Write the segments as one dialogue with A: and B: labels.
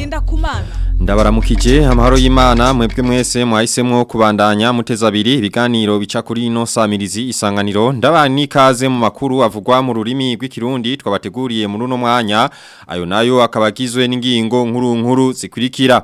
A: ngenda kumana
B: Ndabaramukije amahoro y'Imana mwebwe mwese mwahisemwo kubandanya muteza abiri ibiganiro bica kuri ino samirizi isanganiro ndabani ikaze mu makuru avugwa mu rurimi rw'ikirundi twabateguriye muri uno mwanya ayo nayo akabagizwe n'ingingo nkuru nkuru zikurikira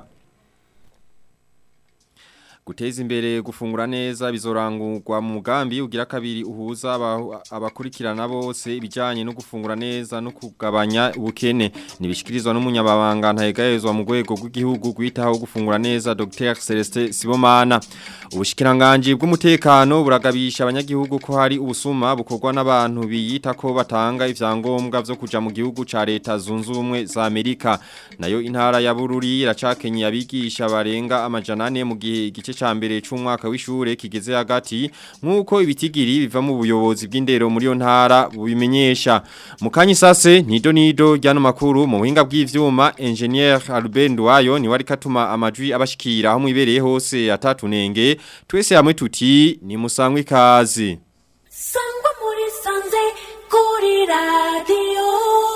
B: Guteza imbere gufungura neza bizorangurwa mu mugambi ugira kabiri uhuza abakurikirana bose ibijanye no gufungura neza no kugabanya ubukene nibishikirizwa n'umunyababanga ntayegayezwa mu rwego rw'igihugu gwitaho gufungura neza Dr Celeste Sibomana ubushikiranganje bw'umutekano buragabisha abanyagihugu ko hari ubusuma bukorwa n'abantu biyita ko batanga ivyangombwa vyo kuja mu gihugu ca leta zunze ubumwe za Amerika nayo intara ya Bururi iracakenye abigisha barenga amajana ane mu gihe igice ca mbere c'umwaka w'ishure kigeze hagati nkuko ibitigiri biva mu buyobozi bw'indero muri yo ntara bubimenyesha mu kanyisase nido nido ryano makuru mu buhinga bw'ivyuma engineer Albert Ndwayo ni wari katuma amajwi abashikira aho mwibereye hose atatunenge twese hamwe tuti ni musangwe ikaze
C: sangwa muri sanze kuri radio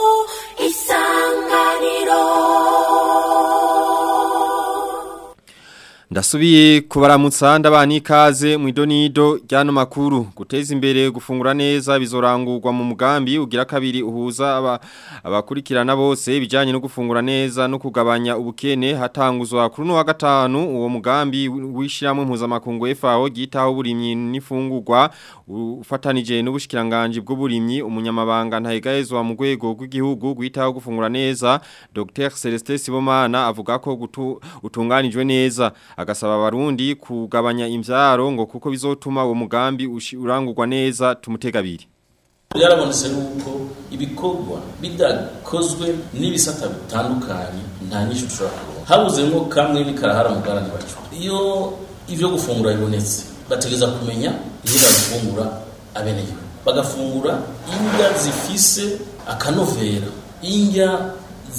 C: isanganiro
B: Ndasubiye kubaramutsa ndabani ikaze mu idonido ryano makuru guteza imbere gufungura neza bizorangurwa mu mugambi ugira kabiri uhuza aba abakurikirana bose ibijanye no gufungura neza no kugabanya ubukene hatanguzwa kuri no wa gatanu uwo mugambi wishiramwe mpuzamakungu FAO gitaho burimyi n'ifungurwa ufatanije n'ubushikiranganje bw'uburimyi umunyamabanga ntayegayezwa mu rwego rw'igihugu gwitaho gufungura neza Dr Celeste Sibomana avuga ko gutu, utunganijwe neza agasaba abarundi kugabanya imvyaro ngo kuko bizotuma uwo mugambi urangurwa neza tumutega biri
D: byarabonetse yuko ibikorwa bidakozwe n'ibisata bitandukanye nta nyinshi ushobora kubona habuzemo kamwe n'ikarahara mu bwarani bacu iyo ivyo gufungura bibonetse bategeza kumenya iyo bagufungura abenegihugu bagafungura indya zifise akanovera indya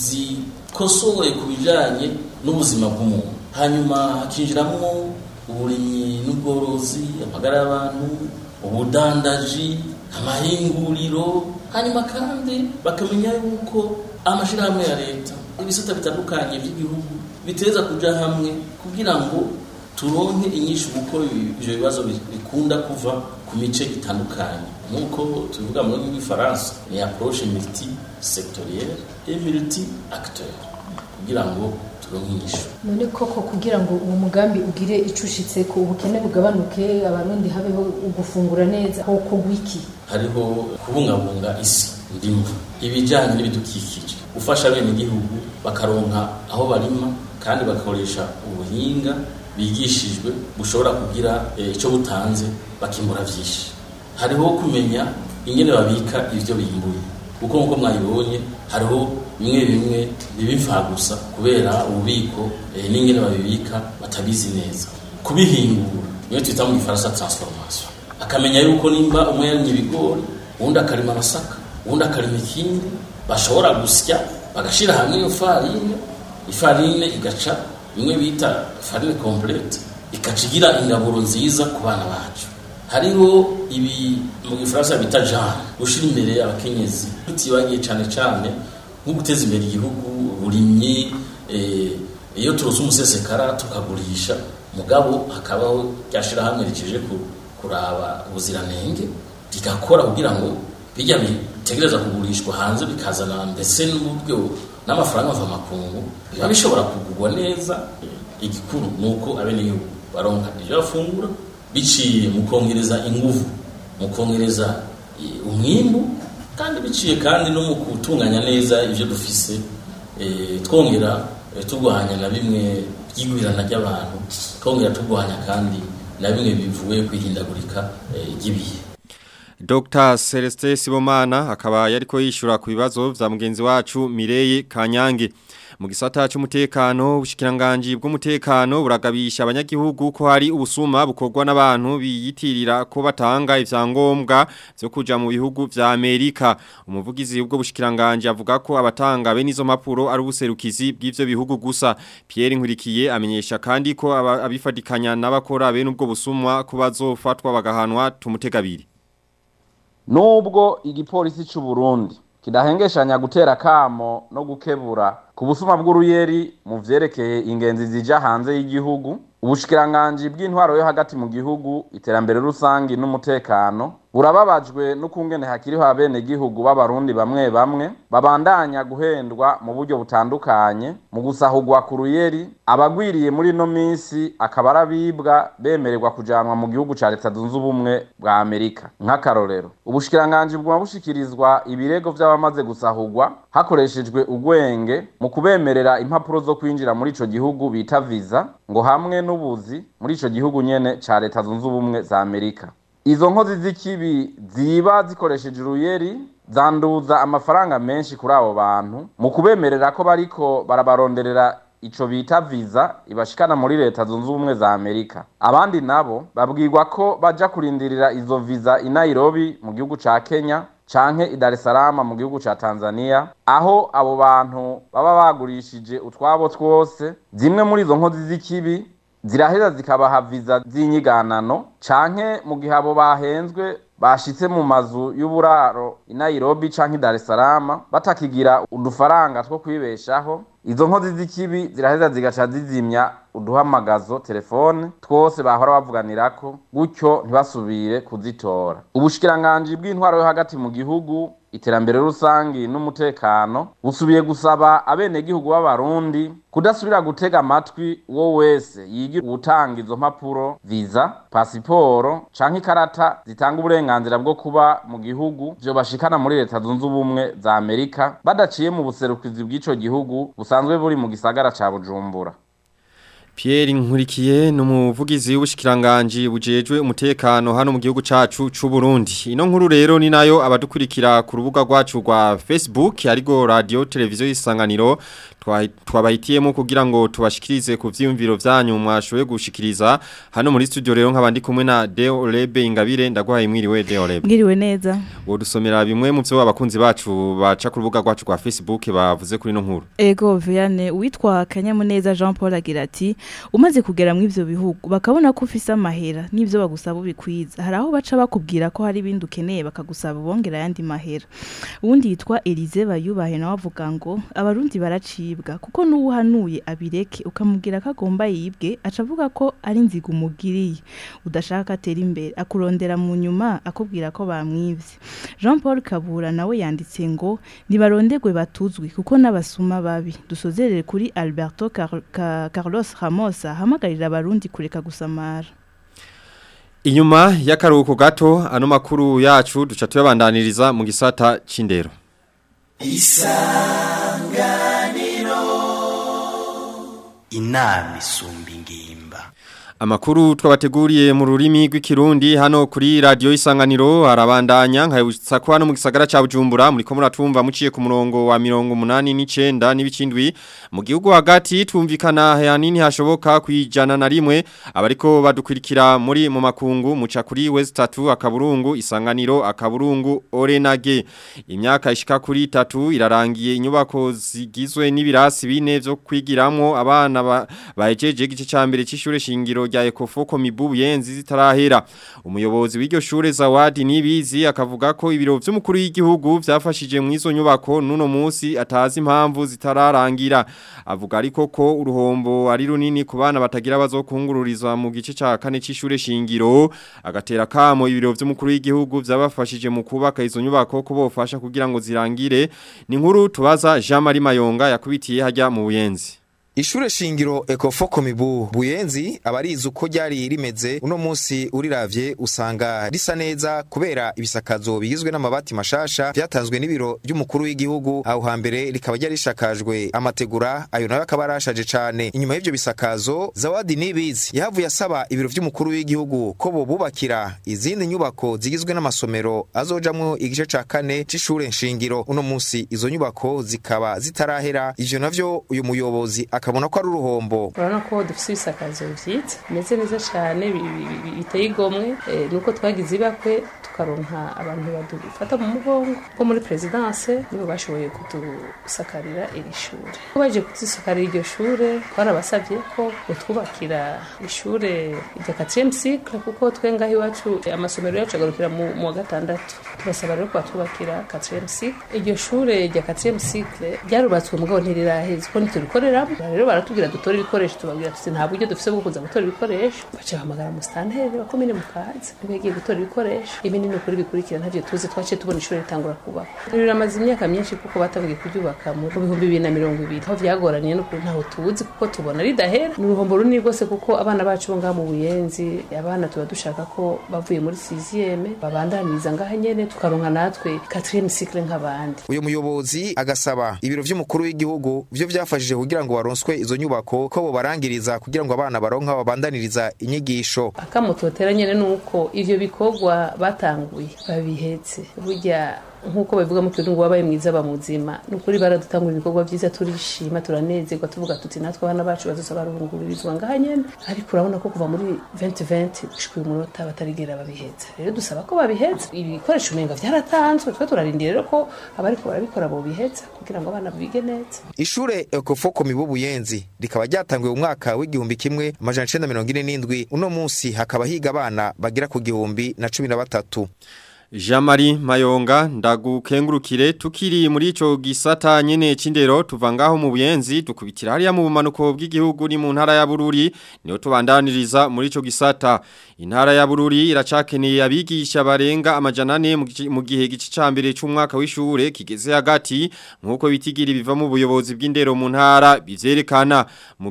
D: zikosoye ku bijanye n'ubuzima bw'umuntu hanyuma hakinjiramo uburimyi n'ubworozi amagara y'abantu ubudandaji amahinguriro hanyuma kandi bakamenya yuko amashyirahamwe ya leta ibisata bitandukanye by'igihugu biteza kuja hamwe kugira ngo turonke inyinshi kuko ivyo bibazo bikunda kuva ku mice itandukanye nk'uko tubivuga mu rurimi rw'ifaransa ni approche multi sectorielle et multi acteur kugira ngo
E: none koko kugira ngo uwo mugambi ugire icushitse ko ubukene bugabanuke abarundi habeho ugufungura neza koko wiki
D: hariho kubungabunga isi ndimo ibijyanye n'ibidukikije gufasha bene igihugu bakaronka aho barima kandi bagakoresha ubuhinga bigishijwe bushobora kugira icyo butanze bakimbura byinshi hariho kumenya ingene babika ibyo bimbuye kuko nk'uko mwayibonye hariho bimwe bimwe bibipfa gusa kubera ububiko n'ingene babibika batabizi neza kubihingura niyo twita mu gifaransa transformation akamenya yuko nimba umwe yarimye ibigori uwundi akarima amasaka uwundi akarima ikindi bashobora gusya bagashira hamwe iyo farine ifarine igaca bimwe bita farine complete ikaca igira ingaburo nziza ku bana bacu hariho ibi mu gifaransa bita genre gushira imbere abakenyezi tutibagiye cyane cyane nko guteza imbere igihugu burimyi iyo turose umusesekara tukagurisha mugabo hakabaho ryashira hamwe rikije kuraba ubuziranenge rigakora kugira ngo bijya bitegereza kugurishwa hanze bikazana ndetse n'uburyo n'amafaranga ava makungu biba bishobora kugurwa neza igikuru nuko abenegihugu baronka ibyo bafungura biciye mu kongereza inguvu mu kongereza umwimbu kandi biciye kandi no mu gutunganya neza ibyo dufise twongera turwanya na bimwe by'igwirana ry'abantu twongera turwanya kandi na bimwe bivuye kwihindagurika ry'ibihe
B: Dr. Celeste Sibomana akaba yariko yishura ku bibazo vya mugenzi wacu Mireye Kanyange mu gisata cy'umutekano ubushikiranganje bw'umutekano buragabisha abanyagihugu ko hari ubusuma bukorwa n'abantu biyitirira ko batanga ivyangombwa byo kuja mu bihugu vya Amerika umuvugizi ubwo bushikiranganje avuga ko abatanga be nizo mapuro ari ubuserukizi bw'ivyo bihugu gusa Pierre Nkurikiye amenyesha kandi ko aba- abifadikanya n'abakora be n'ubwo busumwa ko bazofatwa bagahanwa tumutegabiri
F: nubwo igipolisi c'u Burundi
A: kidahengeshanya gutera kamo no gukebura ku busuma bw'uruyeri mu vyerekeye ingenzi zija hanze y'igihugu ubushikiranganji bw'intwaro yo hagati mu gihugu iterambere rusangi n'umutekano burababajwe n'ukungene hakiriho abenegihugu b'abarundi bamwe bamwe babandanya guhendwa mu buryo butandukanye mu gusahurwa ku ruyeri abagwiriye muri ino minsi akaba arabibwa bemererwa kujanwa mu gihugu ca leta zunze ubumwe bwa amerika nk'akarorero ubushikiranganji bwuma bushikirizwa ibirego vy'abamaze gusahurwa hakoreshejwe ugwenge mu kubemerera impapuro zo kwinjira muri ico gihugu bita visa ngo hamwe n'ubuzi muri ico gihugu nyene ca leta zunze ubumwe za amerika izo nkozi z'ikibi ziba zikoresheje uruyeri zanduza amafaranga menshi kuri abo bantu mu kubemerera ko bariko barabaronderera ico bita visa ibashikana muri leta zunze ubumwe za amerika abandi nabo babwirwa ko baja kurindirira izo visa i nairobi mu gihugu ca kenya canke i Dar es Salaam mu gihugu ca Tanzania aho abo bantu baba bagurishije utwabo twose zimwe muri izo nkozi z'ikibi ziraheza zikabaha viza z'inyiganano canke mu gihe abo bahenzwe bashitse mu mazu y'uburaro i Nairobi canke i Dar es Salaam batakigira udufaranga two kwibeshaho izo nkozi z'ikibi ziraheza zigaca zizimya uduhamagazo telefone twose bahora bavuganirako gutyo ntibasubire kuzitora ubushikiranganji bw'intwaro yo hagati mu gihugu iterambere rusangi n'umutekano busubiye gusaba abenegihugu b'abarundi kudasubira gutega amatwi uwo wese yigira gutanga izo mpapuro visa pasiporo canke ikarata zitanga uburenganzira bwo kuba mu gihugu vyo bashikana muri leta zunze ubumwe za amerika badaciye mu buserukizi bw'ico gihugu busanzwe buri mu gisagara ca bujumbura
B: Pierre Nkurikiye numuvugizi w'ubushikiranganje bujejwe umutekano hano mu gihugu cacu c'u Burundi. Ino nkuru rero ni nayo abadukurikira ku rubuga rwacu rwa Facebook arigo radio televiziyo isanganiro twabahitiyemo kugira ngo tubashikirize ku vyiyumviro vyanyu mwashoboye gushikiriza hano muri studio rero nk'abandi kumwe na Deo Lebe Ingabire ndaguhaye mwiriwe Deo Lebe.
F: Mwiriwe neza.
B: Wodusomera bimwe mu byo abakunzi bacu baca ku rubuga rwacu rwa Facebook bavuze kuri no nkuru.
F: Ego Viane witwa Kanyamuneza Jean Paul agira ati umaze kugera mu ivyo bihugu bakabona ko ufise amahera n'ivyo bagusaba ubikwiza hari aho baca bakubwira ko hari ibindi ukeneye bakagusaba bongera yandi mahera uwundi yitwa Elize bayubahe nawe avuga ngo abarundi baracibwa kuko n'uhanuye abireke ukamubwira ko agomba yibwe aca avuga ko ari nziga umugiriye udashaka atera imbere akurondera mu nyuma akubwira ko bamwivye Jean Paul Kabura nawe yanditse ngo nibarondegwe batuzwi kuko n'abasuma babi dusozerere kuri Alberto Car Car Carlos Ramos ahamagarira abarundi kureka gusamara
B: Inyuma y'akaruhuko gato ano makuru yacu duca tuyabandaniriza mu gisata c'indero.
G: Isanganiro Inami isumba ingimba
B: Amakuru twabateguriye mu rurimi rw'ikirundi hano kuri radio isanganiro arabandanya nkayibutsa ko hano mu gisagara ca Bujumbura muri ko muratumva muciye ku murongo wa 89 n'ibicindwi mu gihugu hagati tumvikana hanini hashoboka kwijana na rimwe abariko badukurikira muri mu makungu muca kuri West 3 akaburungu isanganiro akaburungu Orenage imyaka ishika kuri 3 irarangiye inyubako zigizwe n'ibirasi bine byo kwigiramo abana bahejeje gice ca mbere c'ishure shingiro rya ekofoko mibubu yenzi zitarahera umuyobozi w'iryo shure Zawadi nibizi akavuga ko ibiro vy'umukuru w'igihugu vyafashije mu izo nyubako nuno munsi atazi impamvu zitararangira avuga ariko ko uruhombo ari runini ku bana batagira bazokungururizwa mu gice ca kane c'ishure shingiro agatera kamo ibiro vy'umukuru w'igihugu vyabafashije mu kubaka izo nyubako ko bofasha kugira ngo zirangire ni nkuru tubaza Jean Marie Mayonga yakubitiye hajya mu buyenzi
H: Ishure shingiro Ekofoko Mibu Buyenzi abarizi uko ryari rimeze uno munsi uriravye usanga risa neza kubera ibisakazo bigizwe n'amabati mashasha vyatanzwe n'ibiro by'umukuru w'igihugu aho hambere rikaba ryari rishakajwe amategura ayo nayo akaba arashaje cane inyuma y'ivyo bisakazo Zawadi Nibizi yahavuye asaba ibiro by'umukuru w'igihugu ko bo bubakira izindi nyubako zigizwe n'amasomero azojamwo igice ca kane c'ishure shingiro uno munsi izo nyubako zikaba zitarahera ivyo navyo uyu muyobozi akabona ko ari uruhombo
I: urabona ko dufite ibisakazo byiza bimeze neza cyane biteye igomwe nuko twagize ibakwe tukaronka abantu badufata mu mugongo bo muri perezidanse nibo bashoboye kudusakarira iri shure baje kudusakarira iryo shure twarabasavye ko utwubakira ishure rya 4 cycle kuko twe ngaho iwacu amasomero yacu agarukira mu mu wa gatandatu tubasaba rero ko batwubakira 4 cycle iryo shure rya 4 cycle ryarubatswe mugabo ntiriraheze ko ntiturikoreramo rero baratubwira dutore ibikoresho tubabwira tuti nta buryo dufise bwo kuza gutora ibikoresho baca bahamagara mu stanteri wa komine mukaza niwe yagiye gutora ibikoresho ibi ni ukuri bikurikira ntavyo tuzi twaciye tubona ishuri ritangura kubakwa riramaze imyaka myinshi kuko batangiye kuryubaka mu bihumbi bibiri na mirongo ibiri aho vyagoraniye n'ukuri ntaho tuzi kuko tubona ridahera ni uruhombo runini rwose kuko abana bacu bo ngaha mu buyenzi abana tuba dushaka ko bavuye muri siziyeme babandaniriza ngaha nyene tukaronka natwe quatrième cycle nk'abandi
H: uyu muyobozi agasaba ibiro vy'umukuru w'igihugu vyo vyafashije kugira ngo baronswe izo nyubako ko bobarangiriza kugira ngo abana baronka babandaniriza inyigisho
I: akamo totera nyene nuko ivyo bikorwa batanguye babihetse burya nk'uko babivuga mu kirundi ngo wabaye mwiza bamuzima ni ukuri baradutangura ibikorwa byiza turishima turanezerwa tuvuga tuti natwe abana bacu bazoza barungururizwa ngaha nyene ariko urabona ko kuva muri 2020 gushika uyu munota batarigera babiheza rero dusaba ko babiheza ibikoresho umenga vyaratanzwe twe turarindira rero ko abariko barabikora bobiheza kugira ngo abana bige neza
H: ishure ekofoko mibu buyenzi rikaba ryatanguye mu mwaka w'igihumbi kimwe amajana icenda mirongo ine n'indwi uno munsi hakaba higa abana bagera ku gihumbi na cumi na batatu
B: Jamari Mayonga ndagukengurukire tukiri muri ico gisata nyene cindero tuvangaho mu buyenzi dukubitira hariya mu bumanuko bw'igihugu ni mu ntara ya Bururi niho tubandaniriza muri ico gisata intara ya Bururi iracakeneye abigisha barenga amajana ane mu gihe gice cambere c'umwaka w'ishure kigeze hagati nkuko bitigira biva mu buyobozi bw'indero mu ntara bivyerekana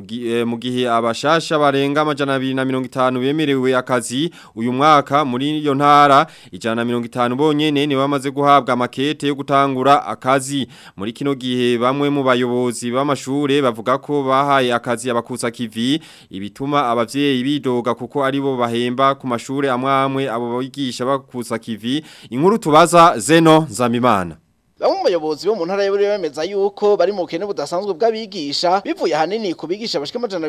B: mu gihe abashasha barenga amajana 250 bemerewe akazi uyu mwaka muri iyo ntara ijana mirongo itanu bonyene ni bamaze guhabwa makete yo gutangura akazi muri kino gihe bamwe mu bayobozi b'amashure bavuga ko bahaye akazi abakusa kivi ibituma abavyeyi bidoga kuko aribo bahemba ku mashure amwe amwe abo bigisha bakusa kivi inkuru tubaza Zeno Nzamimana
J: Bamwe mu bayobozi bo mu ntara y'Ubururi bemeza yuko bari mu kene budasanzwe bw'abigisha bivuye hanini ku bigisha bashika amajana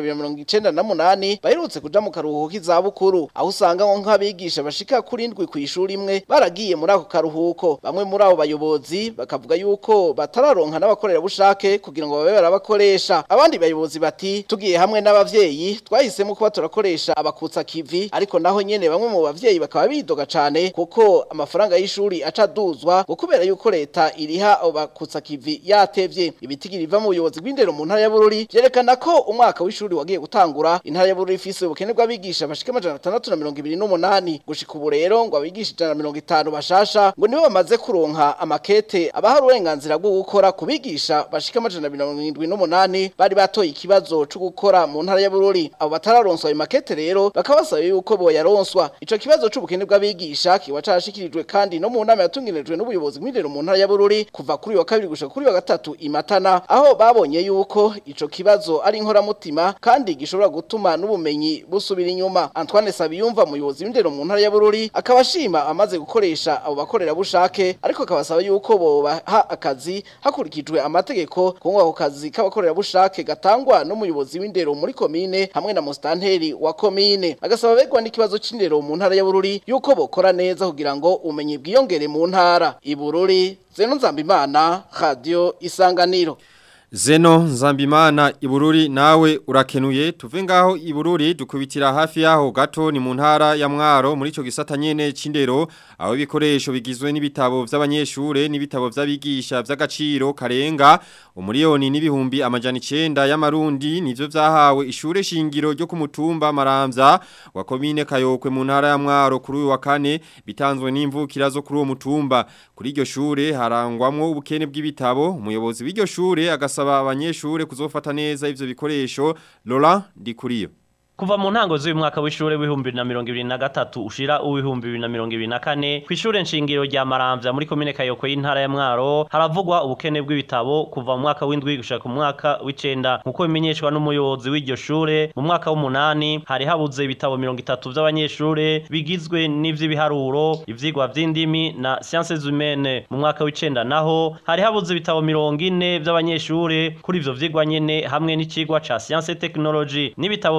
J: 298 baherutse kuja mu karuhuko k'izabukuru aho usanga ngo nk'abigisha bashika kuri ndwi ku ishuri imwe baragiye muri ako karuhuko bamwe muri abo bayobozi bakavuga yuko batararonka n'abakorera bushake kugira ngo babe barabakoresha abandi bayobozi bati tugiye hamwe n'abavyeyi twahisemo kuba turakoresha abakutsa kivi ariko naho nyene bamwe mu bavyeyi bakaba bidoga cane kuko amafaranga y'ishuri acaduzwa ngo kubera yuko leta iriha bakutsa kivi yatevye ibitigiri biva mu buyobozi bw'indero mu ntara ya Bururi vyerekana ko umwaka w'ishuri wagiye gutangura intara ya Bururi ifise ubukene bw'abigisha bashika amajana atandatu na mirongo ibiri n'umunani gushika ubu rero ngo abigisha ijana na mirongo itanu bashasha ngo nibo bamaze kuronka amakete abaha uburenganzira bwo gukora ku bigisha bashika amajana mirongo irindwi n'umunani bari batoye ikibazo co gukora mu ntara ya Bururi abo batararonswa ayo makete rero bakaba basaba yuko boyaronswa ico kibazo c'ubukene bw'abigisha kiba carashikirijwe kandi no mu nama yatunganirijwe n'ubuyobozi bw'indero mu ntara ya Bururi kuva kuri wa kabiri gushika kuri wa gatatu imatana aho babonye yuko ico kibazo ari inkoramutima kandi gishobora gutuma n'ubumenyi busubira inyuma Antoine Sabiyumva muyobozi w'indero mu ntara ya Bururi akaba ashima amaze gukoresha abo bakorera bushake ariko akabasaba yuko bobaha akazi hakurikijwe amategeko kuko ako kazi k'abakorera bushake gatangwa n'umuyobozi w'indero muri komine hamwe na mustanteri wa komine agasaba begwa n'ikibazo c'indero mu ntara ya Bururi yuko bokora neza kugira ngo umenye bwiyongere mu ntara ibururi Zeno Nzambimana Radio Isanganiro
B: Zeno Nzambimana Ibururi nawe urakenuye tuve ngaho Ibururi dukubitira hafi yaho gato ni mu ntara ya Mwaro muri ico gisata nyene cindero aho ibikoresho bigizwe n'ibitabo vy'abanyeshure n'ibitabo vy'abigisha vy'agaciro karenga umuriyoni n'ibihumbi amajana 9 y'amarundi nivyo vyahawe ishure shingiro ryo ku mutumba Maramvya wa komine Kayokwe mu ntara ya Mwaro kuri uyu wa kane bitanzwe n'imvukira zo kuri uwo mutumba kuri iryo shure harangwamwo ubukene bw'ibitabo umuyobozi w'iryo shure agasa asaba abanyeshure kuzofata neza ivyo bikoresho Laurent Dikuriyo
K: Kuva mu ntango z'uyu mwaka w'ishure w'ibihumbi na mirongo ibiri na gatatu ushira uw'ibihumbi bibiri na mirongo ibiri na kane kw'ishure nshingiro rya Maramvya muri komine Kayokwe y'intara ya Mwaro haravugwa ubukene bw'ibitabo kuva mu mwaka w'indwi gushika ku mwaka w'icenda nkuko bimenyeshwa n'umuyobozi w'iryo shure mu mwaka w'umunani hari habuze ibitabo mirongo itatu vy'abanyeshure bigizwe n'ivy'ibiharuro ivyigwa vy'indimi na sciences humaines mu mwaka w'icenda naho hari habuze ibitabo mirongo ine vy'abanyeshure kuri ivyo vyigwa nyene hamwe n'icigwa ca science technology n'ibitabo vy'abigisha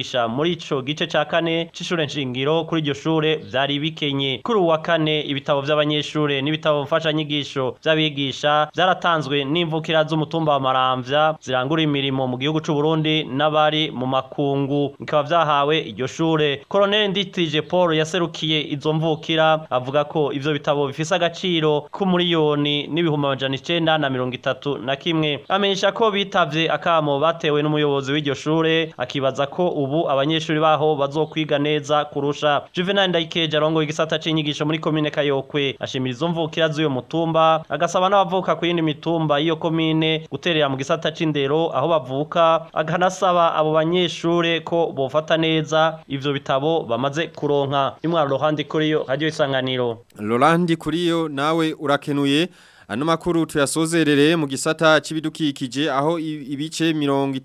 K: kwigisha muri ico gice ca kane c'ishure nshingiro kuri iryo shure vyari bikenye kuri uwa kane ibitabo vy'abanyeshure n'ibitabo mfashanyigisho vy'abigisha vyaratanzwe n'imvukira z'umutumba wa Maramvya zirangura imirimo mu gihugu c'u Burundi n'abari mu makungu bikaba vyahawe iryo shure Colonel Nditije Paul yaserukiye izo mvukira avuga ko ivyo bitabo bifise agaciro k'umuriyoni n'ibihumbi amajana icenda na mirongo itatu na kimwe amenyesha ko bitavye akamo batewe n'umuyobozi w'iryo shure akibaza ko ubu abanyeshuri baho bazokwiga neza kurusha Juvenal Ndayikeje arongoye igisata c'inyigisho muri komine Kayokwe ashimira izo mvukira z'uyo mutumba agasaba n'abavuka ku yindi mitumba y'iyo komine guterera mu gisata c'indero aho bavuka akanasaba abo banyeshure ko bofata neza ivyo bitabo bamaze kuronka imwaro ruhande kuri yo radio isanganiro
B: Lorandi kuriyo nawe urakenuye Ano makuru tuyasozerere mu gisata c'ibidukikije aho i- ibice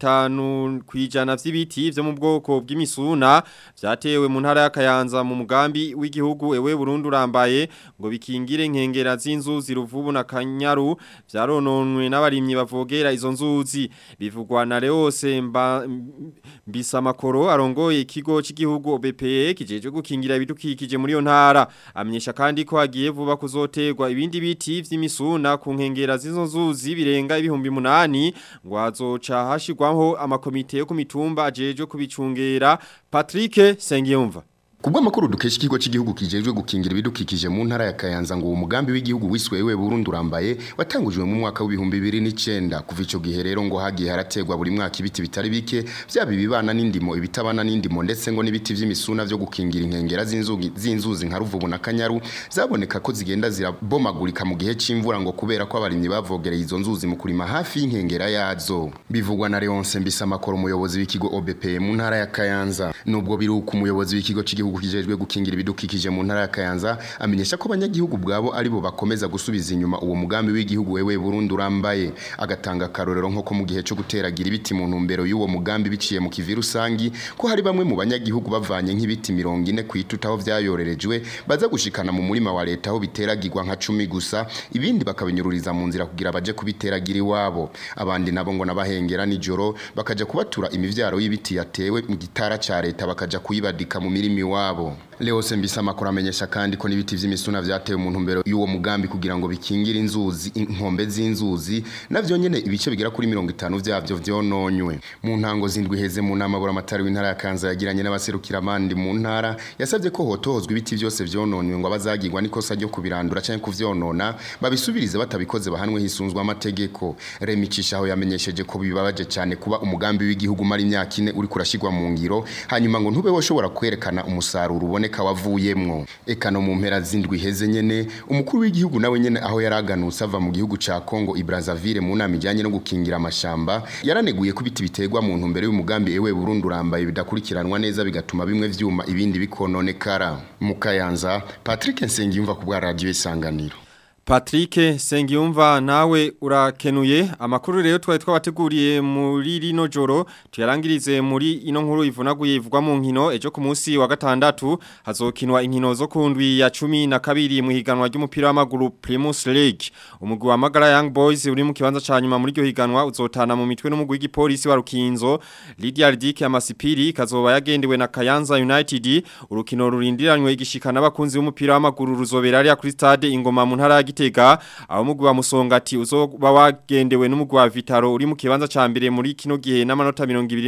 B: 50 kwijana vy'ibiti vyo mu bwoko bw'imisuna vyatewe mu ntara ya Kayanza mu mugambi w'igihugu ewe Burundi urambaye ngo bikingire nkengera z'inzu ziruvubu na Kanyaru vyarononwe n'abarimyi bavogera izo nzuzi bivugwa na Leose mba mbisa makoro arongoye ikigo cy'igihugu OBPE kijeje gukingira ibidukikije muri yo ntara amenyesha kandi ko hagiye vuba kuzoterwa ibindi biti vy'imisuna ku nkengera z'izo nzuzi birenga ibihumbi munani ngo hazoca hashirwaho amakomite yo ku mitumba ajeje kubicungera Patrick Sengiyumva
L: Kubwa makuru dukesha ikigo cy'igihugu kijejwe gukingira ibidukikije mu ntara ya Kayanza ngo uwo mugambi w'igihugu wiswewe Burundi urambaye watangujwe mu mwaka w'ibihumbi 2009 kuva ico gihe rero ngo hagiye harategwa buri mwaka ibiti bitari bike byaba ibibana n'indimo ibitabana n'indimo ndetse ngo n'ibiti vy'imisuna vyo gukingira inkengera z'inzugi z'inzuzi nka Ruvubu na Kanyaru zaboneka ko zigenda zirabomagurika mu gihe c'imvura ngo kubera ko abarimyi bavogereye izo nzuzi mu kurima hafi y'inkengera yazo bivugwa na Leonce Mbisamakoro umuyobozi w'ikigo OBP mu ntara ya Kayanza nubwo biruka umuyobozi w'ikigo cy'igihugu igihugu kijejwe gukingira ibidukikije mu ntara ya Kayanza amenyesha ko abanyagihugu bwabo ari bo bakomeza gusubiza inyuma uwo mugambi w'igihugu wewe Burundi urambaye agatanga karorero nko mu gihe cyo guteragira ibiti mu ntumbero y'uwo mugambi biciye mu kivi rusangi ko hari bamwe mu banyagihugu bavanye nk'ibiti 40 kwituta aho vyayorerejwe baza gushikana mu murima wa leta aho biteragirwa nka 10 gusa ibindi bakabinyururiza mu nzira kugira baje kubiteragira iwabo abandi nabo ngo nabahengera nijoro bakaja kubatura imivyaro y'ibiti yatewe mu gitara ca leta bakaja kuyibadika mu mirimi wabo Leo Sembisa makora amenyesha kandi ko nibiti vy'imisuna vyatewe mu ntumbero y'uwo mugambi kugira ngo bikingire inzuzi inkombe z'inzuzi navyo nyene ibice bigera kuri 50 vyavyo vyononywe mu ntango zindwi heze mu nama bura matari w'intara ya Kanza yagiranye n'abaserukira abandi mu ntara yasavye ko hotohozwa ibiti vyose vyononywe ngo abazagirwa nikosa ryo kubirandura canke kuvyonona babisubirize batabikoze bahanwe hisunzwe amategeko Remicisha aho yamenyesheje ko bibabaje cyane kuba umugambi w'igihugu mari imyaka ine uri kurashigwa mu ngiro hanyuma ngo ntube woshobora kwerekana umusaruro uboneka wavuyemwo eka no mu mpera zindwi heze nyene umukuru w'igihugu nawe nyene aho yaraganutse ava mu gihugu ca Congo Brazzaville mu nama ijanye no gukingira amashamba yaraneguye ko biti biterwa mu ntumbero y'umugambi ewe Burundi urambaye bidakurikiranwa neza bigatuma bimwe vyuma ibindi bikononekara mu Kayanza Patrick Nsengiyumva ku bwa radio isanganiro
B: Patrick Sengiyumva nawe urakenuye amakuru rero twari twabateguriye muri rino joro tuyarangirize muri ino nkuru ivunaguye ivugwa mu nkino ejo ku munsi wa gatandatu hazokinwa inkino zo kundwi ya 12 mu higanwa ry'umupira w'amaguru Primus League umugwi wa Magara Young Boys uri mu kibanza ca nyuma muri ryo higanwa uzotana mu mitwe n'umugwi w'igipolisi wa Rukinzo Lydia Ridike Amasipiri kazoba yagendewe na Kayanza United urukino rurindiranywe igishikana abakunzi b'umupira w'amaguru ruzobera ari kuri stade ingoma mu ntara ya Gitega aho mugwi wa Musongati uzoba wagendewe n'umugwi wa Vitaro uri mu kibanza ca mbere muri kino gihe n'amanota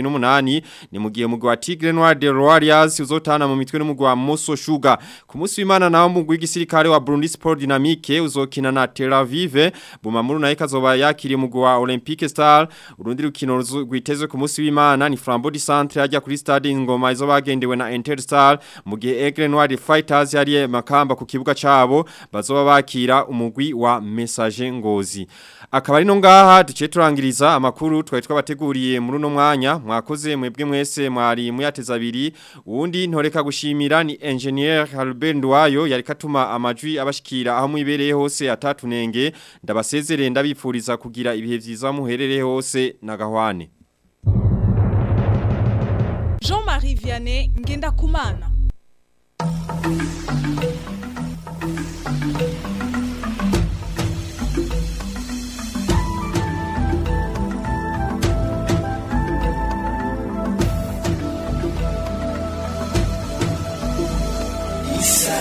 B: 28 ni mu gihe mugwi wa Tigre Noir de Warriors uzotana mu mitwe n'umugwi wa Moso Sugar ku munsi w'Imana naho mugwi w'igisirikare wa Burundi Sport Dynamique uzokina na Tel Aviv Bumamuru nayo kazoba yakiriye umugwi wa Olympique Star urundi rukino rwitezwe ku munsi w'Imana ni Flambeau du Centre ajya kuri stade Ngoma izo bagendewe na Interstar mu gihe Aigle Noir Fighters yari makamba ku kibuga cabo bazoba bakira umugwi wa message ngozi akaba ari no ngaha duce turangiriza amakuru twari twabateguriye muri uno mwanya mwakoze mwebwe mwese mwari muyateza abiri uwundi ntoreka gushimira ni engineer Albert Ndwayo yari katuma amajwi abashikira aho mwibereye hose atatunenge ndabasezerere ndabipfuriza kugira ibihe vyiza muherereye hose na gahwane
M: Jean-Marie Vianney ngenda kumana
G: isanganiro